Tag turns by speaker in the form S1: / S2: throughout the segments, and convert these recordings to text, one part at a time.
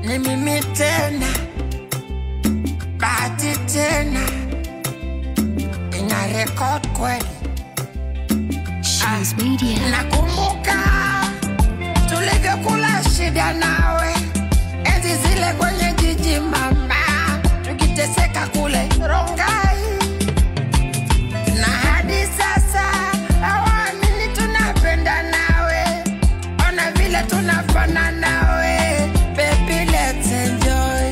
S1: ni mimi tena, bahati tena, ina record kweli.
S2: Shoes Media.
S1: Nakumbuka tulivyokula shida nawe, enzi zile kwenye jiji mama, tukiteseka kule Rongai, na hadi sasa hawaamini tunapenda nawe, ona vile tunafana nawe, baby let's enjoy.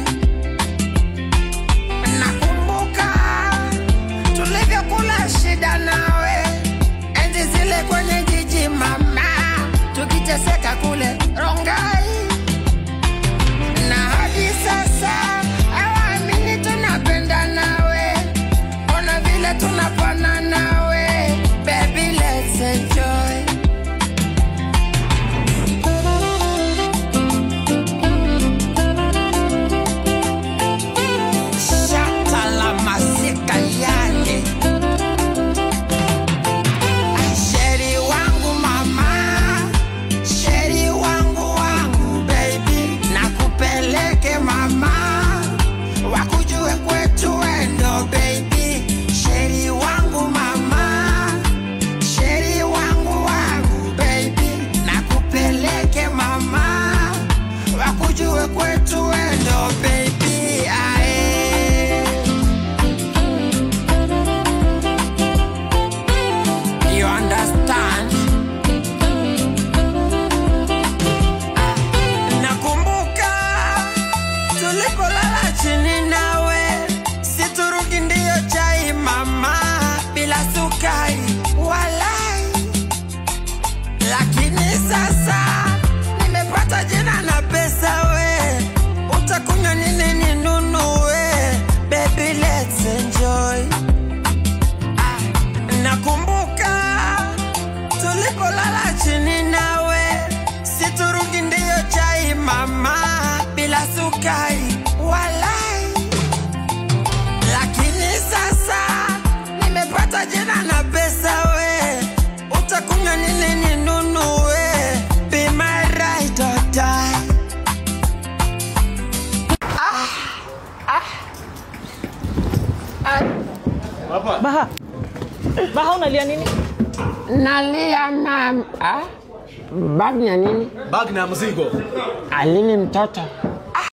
S1: Nakumbuka tulivyokula shida nawe, enzi zile kwenye jiji mama, tukiteseka kule Rongai, na hadi sasa hawaamini tunapenda nawe, ona vile tunapana nawe, baby let's enjoy. Shata la masika yake Sheri wangu mama, sheri wangu wangu baby, nakupeleke mama, wakujue kwetu wendo baby, sheri wangu mama, sheri wangu wangu baby, nakupeleke mama, wakujue kwetu wendo baby, ae. You understand? Nakumbuka tulipolala chini nawe, siturugi ndiyo chai mama, bila sukari walai. Lakini sasa nimepata jina na pesa we, utakunywa nini ninunue? Baby let's enjoy. Nakumbuka tulipolala chini nawe, siturugi ndiyo chai mama, bila sukari walai. Lakini sasa nimepata jina na pesa we, utakunywa nini ninunue? Be my right or die.
S3: Baha. Baha unalia nini?
S1: Nalia mam, ah? Bag ya nini?
S4: Bag na mzigo.
S1: Alini mtoto